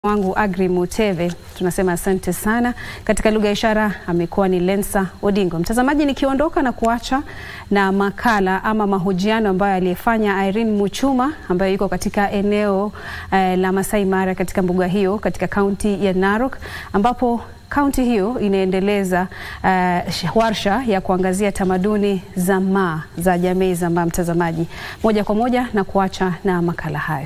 wangu Agri Muteve, tunasema asante sana. Katika lugha ya ishara amekuwa ni Lensa Odingo. Mtazamaji, nikiondoka na kuacha na makala ama mahojiano ambayo aliyefanya Irene Muchuma ambayo yuko katika eneo eh, la Masai Mara katika mbuga hiyo katika kaunti ya Narok ambapo kaunti hiyo inaendeleza uh, warsha ya kuangazia tamaduni za Maa za jamii za Maa. Mtazamaji, moja kwa moja na kuacha na makala hayo.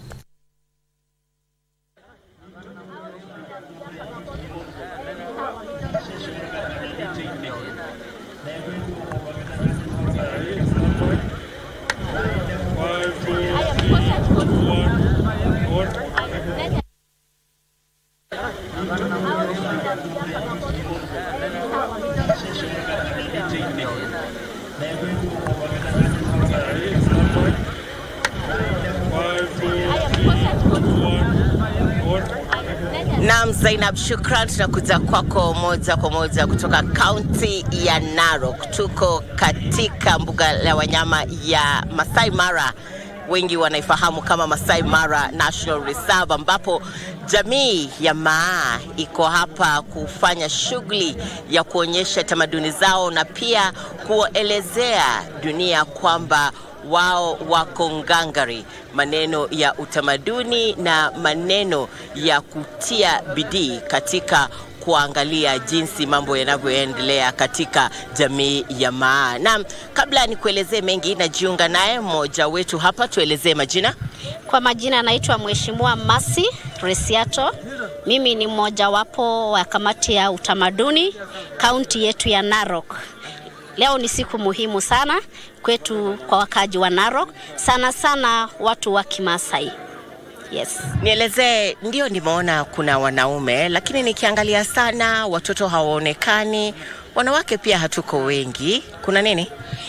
Naam, Zainab, shukran. Tunakuja kwako moja kwa moja kutoka kaunti ya Narok. Tuko katika mbuga la wanyama ya Masai Mara, wengi wanaifahamu kama Masai Mara National Reserve, ambapo jamii ya Maa iko hapa kufanya shughuli ya kuonyesha tamaduni zao na pia kuelezea dunia kwamba wao wako ngangari, maneno ya utamaduni na maneno ya kutia bidii katika kuangalia jinsi mambo yanavyoendelea katika jamii ya Maa. Naam, kabla nikuelezee mengi, najiunga naye mmoja wetu hapa, tuelezee majina. Kwa majina anaitwa Mheshimiwa Masi Resiato. Mimi ni mmojawapo wa kamati ya utamaduni kaunti yetu ya Narok. Leo ni siku muhimu sana kwetu kwa wakaji wa Narok, sana sana watu wa Kimasai. Yes. Nielezee, ndio nimeona kuna wanaume, lakini nikiangalia sana watoto hawaonekani, wanawake pia hatuko wengi. Kuna nini?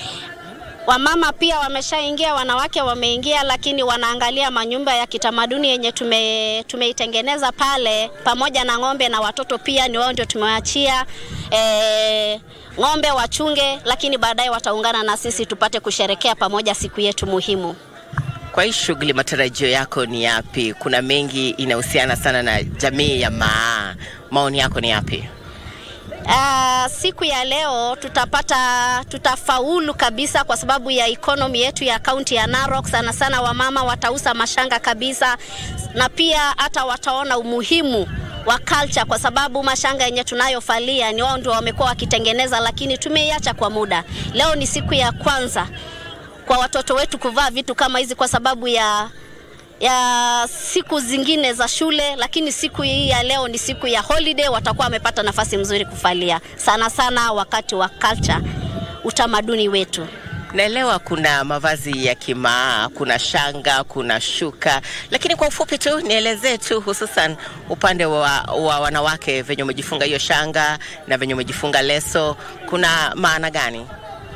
Wamama pia wameshaingia, wanawake wameingia, lakini wanaangalia manyumba ya kitamaduni yenye tume, tumeitengeneza pale, pamoja na ng'ombe na watoto pia ni wao ndio tumewaachia e, ng'ombe wachunge, lakini baadaye wataungana na sisi tupate kusherekea pamoja siku yetu muhimu. Kwa hii shughuli, matarajio yako ni yapi? Kuna mengi inahusiana sana na jamii ya Maa, maoni yako ni yapi? Uh, siku ya leo tutapata tutafaulu kabisa kwa sababu ya economy yetu ya kaunti ya Narok. Sana sana wamama watauza mashanga kabisa, na pia hata wataona umuhimu wa culture, kwa sababu mashanga yenye tunayofalia ni wao ndio wamekuwa wakitengeneza, lakini tumeiacha kwa muda. Leo ni siku ya kwanza kwa watoto wetu kuvaa vitu kama hizi kwa sababu ya ya siku zingine za shule, lakini siku hii ya leo ni siku ya holiday, watakuwa wamepata nafasi mzuri kufalia, sana sana wakati wa culture, utamaduni wetu. Naelewa kuna mavazi ya kimaa, kuna shanga, kuna shuka, lakini kwa ufupi tu nielezee tu hususan upande wa, wa wanawake venye umejifunga hiyo shanga na venye umejifunga leso, kuna maana gani?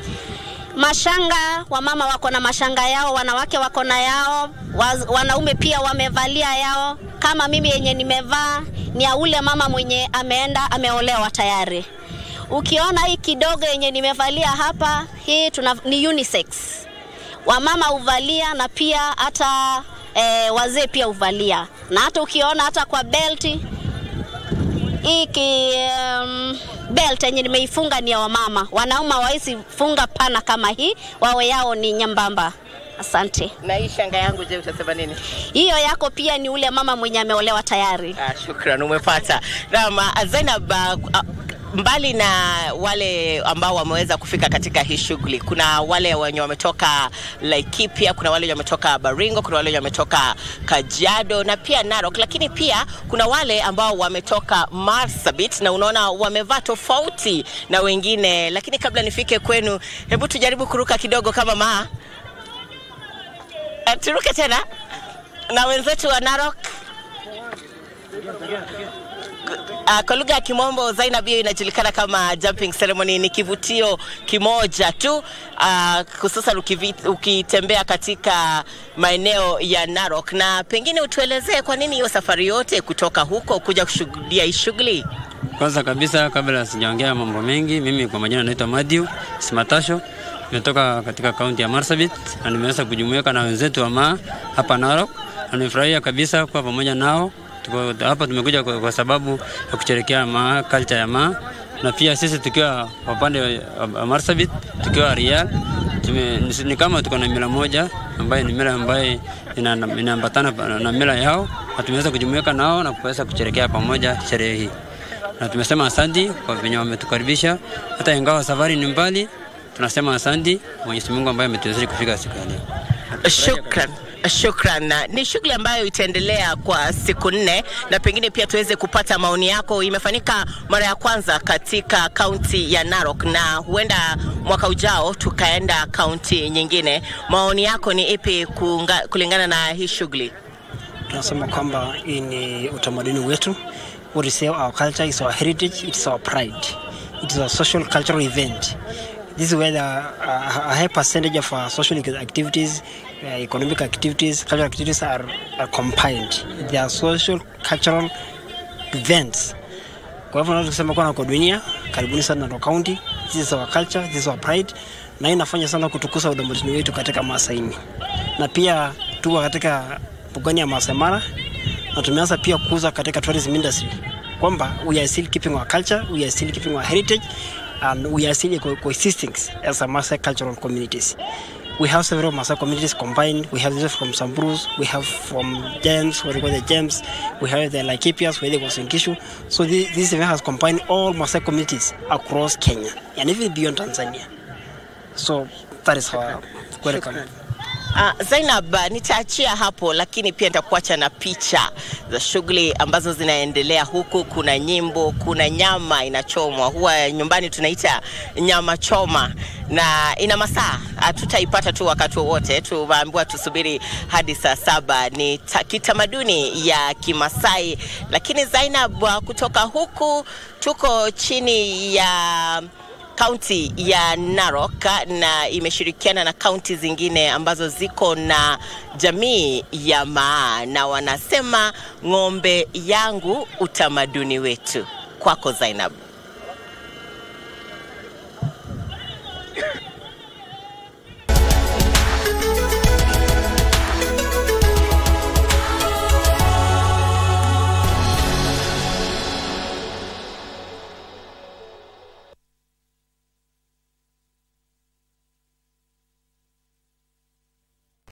Mashanga, wamama wako na mashanga yao, wanawake wako na yao, waz, wanaume pia wamevalia yao. Kama mimi yenye nimevaa ni ya ule mama mwenye ameenda ameolewa tayari. Ukiona hii kidogo yenye nimevalia hapa, hii tuna, ni unisex. Wamama huvalia na pia hata e, wazee pia huvalia, na hata ukiona hata kwa belti hii ki, um, belt yenye nimeifunga ni ya wamama. Wanaume hawawezi funga pana kama hii, wawe yao ni nyembamba. Asante. Na hii shanga yangu, je, utasema nini? Hiyo yako pia ni ule mama mwenye ameolewa tayari. Ah, shukran, umepata. Naam, Zainab, uh, mbali na wale ambao wameweza kufika katika hii shughuli, kuna wale wenye wametoka Laikipia, kuna wale wenye wametoka Baringo, kuna wale wenye wametoka Kajiado na pia Narok, lakini pia kuna wale ambao wametoka Marsabit na unaona wamevaa tofauti na wengine. Lakini kabla nifike kwenu, hebu tujaribu kuruka kidogo kama maa, turuke tena na wenzetu wa Narok. Uh, kwa lugha ya Kimombo Zainab, hiyo inajulikana kama jumping ceremony. Ni kivutio kimoja tu uh, hususan ukitembea katika maeneo ya Narok, na pengine utuelezee kwa nini hiyo safari yote kutoka huko kuja kushuhudia hii shughuli? Kwanza kabisa, kabla sijaongea mambo mengi, mimi kwa majina naitwa Matthew Simatasho, nimetoka katika kaunti ya Marsabit na nimeweza kujumuika na wenzetu wa Maa hapa Narok, na nimefurahia kabisa kuwa pamoja nao tuko hapa tumekuja kwa, kwa sababu ya kusherekea ma culture ya ma na pia sisi tukiwa upande wa Marsabit tukiwa Real tume, ni, ni kama tuko na mila moja ambayo ni mila ambayo inaambatana ina na mila yao na tumeweza kujumuika nao na kuweza kusherekea pamoja sherehe hii, na tumesema asanti kwa venye wametukaribisha, hata ingawa safari ni mbali, tunasema asanti Mwenyezi Mungu ambaye ametuwezesha kufika siku ya leo. Shukran. Shukran. Ni shughuli ambayo itaendelea kwa siku nne na pengine pia tuweze kupata maoni yako. Imefanyika mara ya kwanza katika kaunti ya Narok na huenda mwaka ujao tukaenda kaunti nyingine. Maoni yako ni ipi kunga, kulingana na hii shughuli? Tunasema kwamba hii ni utamaduni wetu. What is our culture is our heritage, it is our pride. It is a social cultural event. This is where the, uh, a high percentage of our social activities, uh, economic activities, cultural activities are, are combined. They are social cultural events. Kwa hivyo naweza kusema kwa dunia, karibuni sana Narok County. This is our culture, this is our pride. Na inafanya sana kutukuza utamaduni wetu katika Masaini. Na pia tuko katika bugani ya Masai Mara na tumeanza pia kukuza katika tourism industry kwamba we are still keeping our culture, we are still keeping our heritage and we are still co coexisting as a Maasai cultural communities. We have several Maasai communities combined. We have this from Samburus, we have from Gems, where they call the Gems, we have the Laikipias, where they go Kishu. So this, this event has combined all Maasai communities across Kenya and even beyond Tanzania. So that is our welcome. Uh, Zainab, nitaachia hapo, lakini pia nitakuacha na picha za shughuli ambazo zinaendelea huku. Kuna nyimbo, kuna nyama inachomwa, huwa nyumbani tunaita nyama choma, na ina masaa, hatutaipata tu wakati wowote. Tumeambiwa tusubiri hadi saa saba. Ni kitamaduni ya Kimasai, lakini Zainab, kutoka huku tuko chini ya kaunti ya Narok na imeshirikiana na kaunti zingine ambazo ziko na jamii ya Maa na wanasema ng'ombe yangu utamaduni wetu. Kwako Zainab.